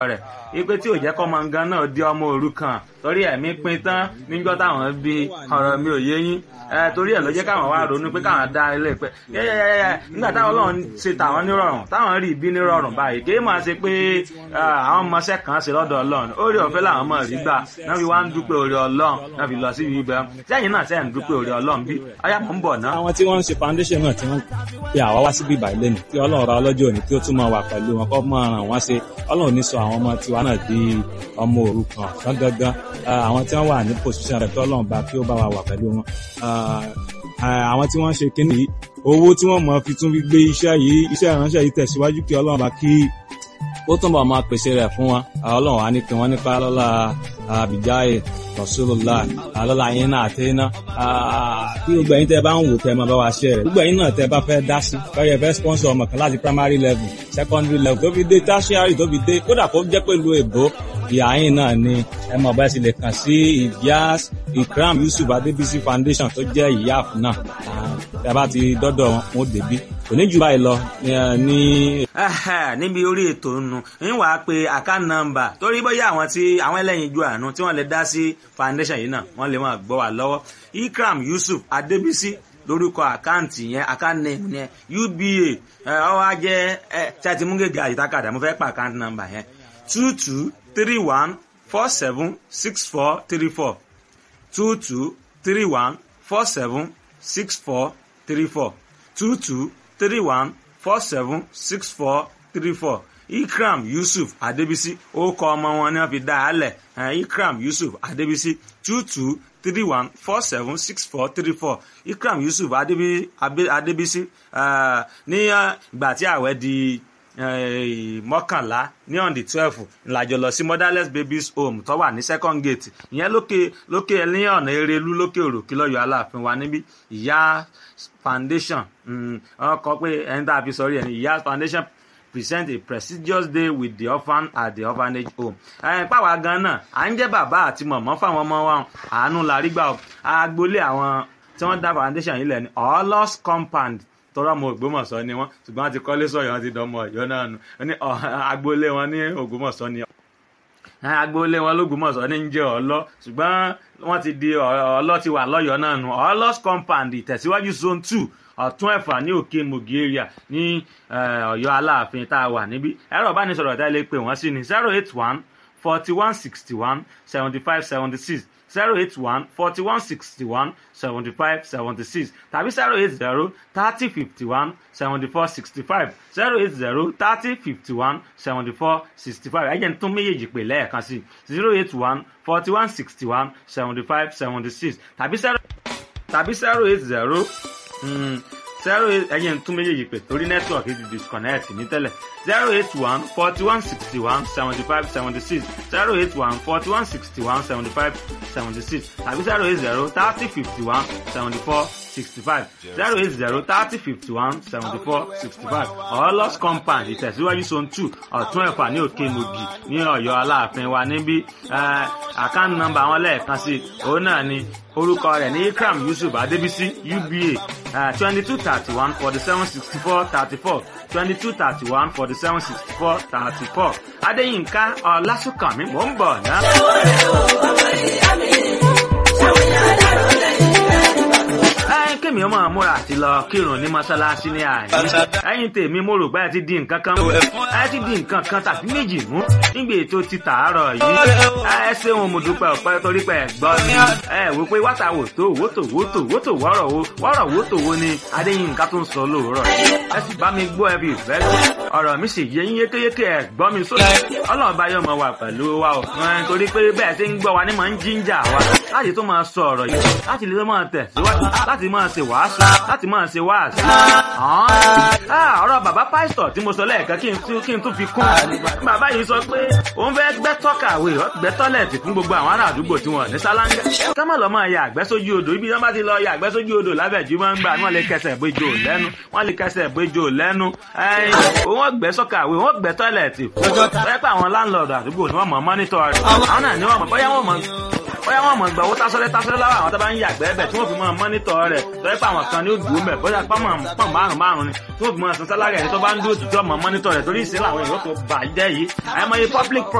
rẹ̀ ipe tí ò jẹ́ kọ́ mangan náà di ọmọ òrukàn torí ẹ̀mí pin tán níjọ́ táwọn bí ọ̀rọ̀ mi ò yé yín torí ẹ̀ ló jẹ́ káwọn wá ronú pé káwọn dá ilé pẹ́ yẹ́yẹ́yẹ́ nígbà táwọn ọlọ́run ṣe tàwọn nírọ̀rùn táwọn rí ibi nírọ̀rùn báyìí kì í máa ṣe pé àwọn ọmọọṣẹ́ kan ṣe lọ́dọ̀ ọlọ́run orí ọ̀fẹ́ làwọn ọmọ rí gbà náà fi wá ń dúpẹ́ orí ọlọ́run náà fi lọ sí ibi ibẹ̀ sẹ́yìn náà sẹ́yìn dúpẹ́ orí ọlọ́run bí ọyá mọ̀ ń bọ̀ náà. àwọn tí wọ́n ń ṣe foundation náà tí wọ́n pe àwa wá síbí ìbàyí lẹ́nu kí ọlọ́run ra ọlọ́jọ́ òní kí ó tún máa wà pẹ̀lú wọn kó máa ràn wọ́n ṣe ọlọ́run ní sọ àwọn ọmọ tiwa náà di ọmọ òrukàn tán gangan àwọn tí wọ́n wà ní position rẹ̀ kí ọlọ́run bá kí ó bá wa wà pẹ̀lú wọn àwọn tí wọ́n ń ṣe kínní yìí owó tí wọ́n mọ̀ fi tún fi gbé iṣẹ́ yìí iṣẹ́ ìránṣẹ́ yìí tẹ̀síwájú kí ọlọ́run bá kí ó túnbọ̀ máa pèsè rẹ̀ fún wọn ọlọ́run á ní pé wọ́n nípa lọ́la àbíjáyè rasulullah alọ́la yín náà àti iná bí gbogbo ẹ̀yin tẹ́ bá ń wò kẹ́ máa bá wa ṣe rẹ̀ gbogbo ẹ̀yin náà tẹ́ bá fẹ́ dá sí kọ́yẹ̀ fẹ́ sponsor ọmọ kan láti primary level secondary level tó fi dé tertiary tó fi dé kódà kó jẹ́ pẹ̀lú èbó ìyá yín náà ni ẹ mọ̀ bá ẹ sì lè kàn sí ìyáàs ikram yusuf adébísí foundation tó jẹ́ ìyáàf náà tẹ́ bá ti dọ́dọ̀ wọn débí kò ní jù báyìí lọ ní. níbi orí ètò nù ń wàá pe account number torí bóyá àwọn tí àwọn ẹlẹ́yin ju àánú tí wọ́n lè dá sí foundation yìí náà wọ́n lè máa gbọ́ wà lọ́wọ́ ikram yusuf adébísí lórúkọ àkáǹtì yẹn account name yẹn uba ọwọ́ ajẹ́ tí a ti mú gègé àyíkákàdá mo fẹ́ pa account number yẹn two two three one four seven six four three four two two three one four seven six four three four two two three one four seven six four three four ikram yusuf adebisi orúkọ ọmọ wọn ni wọ́n fi dá a lẹ̀ ikram yusuf adebisi two two three one four seven six four three four ikram yusuf adebisi ní ìgbà tí ààwẹ̀ di mọ́kànlá ní on the twelve ńlájọ lọ sí motherless babies home tó wà ní second gate ìyẹn lókè lókè ní ọ̀nà erelú lókè òròkè lọ́yọ̀ aláàfin wa níbí ìyá foundation wọ́n kọ pé ẹni tá a fi sọrí ẹni ìyá foundation present a prestigious day with the orphan at the orphanage home. ẹ pàwọn gan náà à ń jẹ́ bàbá àti mọ̀mọ́ fáwọn ọmọ wa àánú la rí gbà agboolé àwọn tí wọ́n dá foundation yìí lẹ̀ ní ọlọ́s compound tọ́rọ ọmọ ògbómọ̀ṣọ́ ni wọ́n ṣùgbọ́n wọ́n ti kọ́lé sọ̀yọ́ wọ́n ti dánmọ ọ̀yọ́ náà nù ní agboolé wọn ní ògbómọ̀ṣọ́ ni agboolé wọn lógbómọ̀ṣọ́ ní ń jẹ́ ọlọ́ ṣùgbọ́n wọ́n ti di ọlọ́ ti wà lọ́yọ́ náà nù ọlọ́s compound ìtẹ̀síwájú zone two ọ̀tún ẹ̀fà ní òkè mogi area ní ọ̀yọ́ aláàfin tá a wà níbí ẹ̀rọ ìbánisọ̀rọ̀ tá a lè pè wọ́n sí ní zero eight one forty one sixty one seventy five seventy six zero eight one forty one sixty one seventy five seventy six tàbí zero eight zero thirty fifty one seventy four sixty five zero eight zero thirty fifty one seventy four sixty five ẹ̀jẹ̀ ń tún méjèèjì pè lẹ́ẹ̀kan sí zero eight one forty one sixty one seventy five seventy six tàbí zero tàbí zero eight zero zero eight ẹ̀yìn tún méjèèjì pé torí nẹ́tíwọ̀kì ti disconnect ní tẹ́lẹ̀ zero eight one forty one sixty one seventy five seventy six zero eight one forty one sixty one seventy five seventy six tàbí zero eight zero thirty fifty one seventy four sixty five zero eight zero thirty fifty one seventy four sixty five ọlọ́s compound ìtẹ̀síwájú zone two ọ̀tún ẹ̀fà ní òkè mogi ní ọ̀yọ́ aláàfin wa níbí àkáǹtì nọ́mbà àwọn lẹ́ẹ̀kan sí òun náà ni orúkọ rẹ̀ ní ikram yusuf adébísí uba twenty two thirty one forty seven sixty four thirty four twenty two thirty one forty seven sixty four thirty four adéyínká ọlásùnkànmí mò ń bọ̀ náà. ẹyin kémi ọmọ múra àti lọ kírun ní mọ́ṣáláṣí ní àyè ẹyin tèmi mo rò pé ẹ ti di nǹkan kan ẹ ti di nǹkan kan tàbí méjì mú nígbà ètò ti tàárọ̀ yìí ẹ ṣeun mo dúpẹ́ ọ̀pẹ́ torí pé ẹ gbọ́ mi ẹ wò pé wàtà wò tó wò tó wò tó wò tó wọ́rọ̀ wo wọ́rọ̀ wò tó wo ni adéyínká tó ń sọ lóòrọ̀ ẹ sì bá mi gbọ́ ẹbí ìfẹ́ ọ̀rọ̀ mi sì yé yín yékéyéké ẹ gbọ́ mi sódà ọlọ́run bá yọ̀ mọ́ wà pẹ̀lú wa ò torí pé bẹ́ẹ̀ ṣe ń gbọ́ wa ní mọ̀ ń jíńjà wa láti tó máa sọ ọ̀rọ̀ yìí láti lè máa tẹ̀síwájú láti máa ṣe wàásù láti máa ṣe wàásù. ọ̀rọ̀ bàbá pásítọ̀ tí mo sọ lẹ́ẹ̀kan kí n tún fi kún. bàbá yìí sọ pé òun fẹ́ gbẹ́ tọ́kàwé gbẹ́ tọ́lẹ̀tì fún gbogbo àwọn ará àdúgbò tí wọ́n ní sálángà. ká má lọ máa ya àgbẹ́ sójú odò ibi tí wọ́n bá ti lọ ya àgbẹ́ sójú odò lábẹ́jú máa ń gbà wọ́n lè kẹsẹ̀ bójú lẹ́nu wọ́n lè kẹsẹ̀ bójú lẹ́nu. wọ́n gbẹ́ sọ́kàwé wọ́n gbẹ́ tọ́lẹ̀tì fún. pẹ́ pẹ́ àwọn láńlọ́ọ̀dù àdúgbò ni wọ́n mọ̀ mọ́nítọ̀ rẹ̀. àwọn náà ni wọ́n mọ̀ bóyá wọ́n mọ̀ bóyá wọn mọ̀ gbà owó tásọ́lẹ́ tásọ́lẹ́ láwọn àwọn tó bá ń yàgbẹ́ ẹ̀bẹ̀ tí wọ́n fi mọ́ mọ́nítọ̀ rẹ̀ lọ́yẹ́ pé àwọn kan ní ó dùn ún bẹ̀ bóyá pọ́nmọ̀ pọ́n márùn márùn ni tí wọ́n fi mọ́ san sálárì ẹni tó bá ń dúró tùtù ọmọ mọ́nítọ̀ rẹ̀ torí ìsìn làwọn èèyàn tó bàjẹ́ yìí àìmọye public